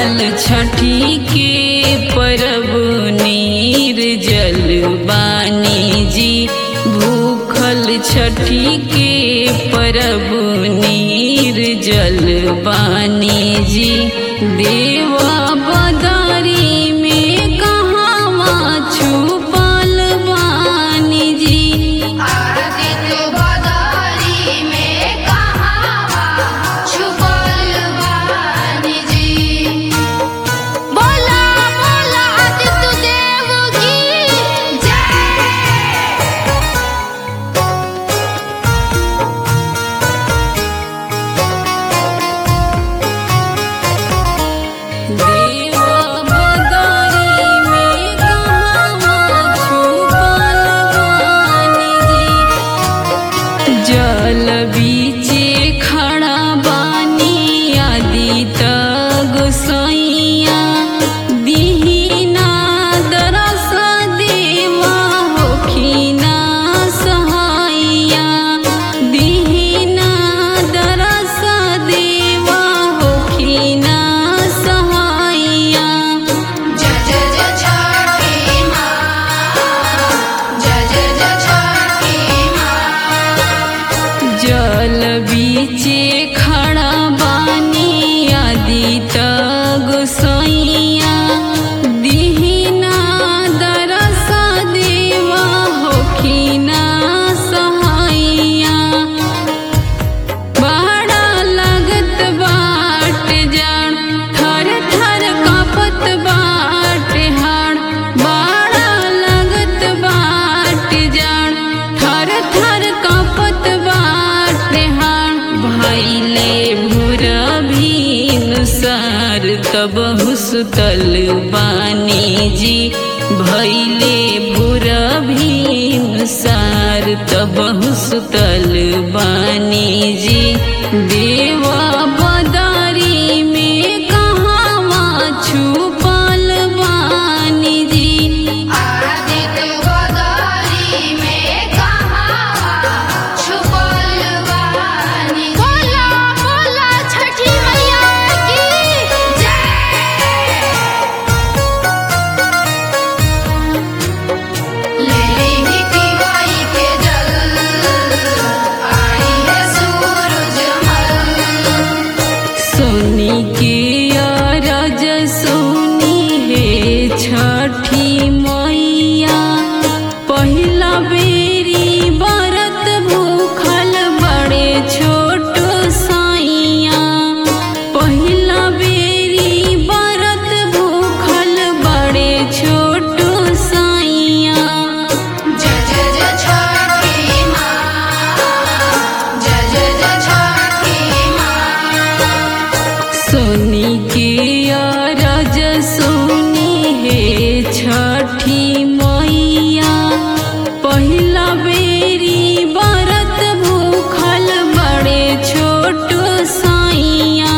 जल छठी के परब नीर जल बानी जी भूखल छठी के परब नीर जल बानी जी देवा बदारी में कहाँ छुपल बानी जी आदित्य बदारी में कहाँ छुपल बानी जी बोला बोला आदित्य देव की जय देवा बदारी में कहाँ छुपल बानी जी जल बीचे खड़ा बानी आदि गोसाइया दीना दरस देवा होखिना सहाइया दीना दरस देवा होखिना सहाइया जय जय जय छठी माँ जय जय जय छठी माँ जल बीचे खड़ा बानी आदि गोसाइया दीना दरस देवा होखिना सहाइया बड़ा लगत बाट जान थर थर कापत बाट हाड़ बड़ा लगत बाट जान थर थर कापत बाट हाड़ भैले भूरा भीनुसार तब हुसतल बानी जी भैले भूरा भीनुसार तब हुसतल बानी जी देवा बदारी में कहाँ छुपल बानी जी आदित्य बदारी में कहाँ छुपल बानी बोला बोला छठी मैया की जय लेली पिवाई के जल आई है सूरज मल सोनी के राज सोनी है छठी मैया पहिला बेरी बरत भूखल बड़े छोट साइया पहिला बेरी बरत भूखल बड़े छोट साइया जय जय जय छठी माँ जय जय जय छठी माँ सोनी के राज सोनी है छठी मैया पहिला बेरी बरत भूखल बड़े छोट साइया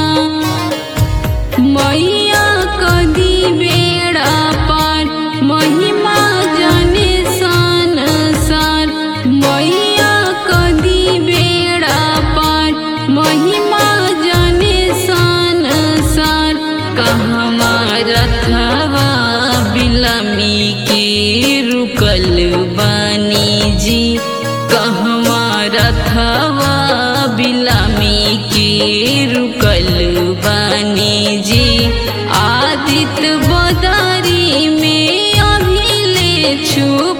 मैया कदी बेड़ा पार महिमा जाने सन सार मैया कदी बेड़ा पार महिमा जाने सन सार कहमा रथवा बिलमी के रुकल बानी जी कहमा रथवा बिलमी के रुकल बानी जी आदित्य बदारी में अभी ले छुप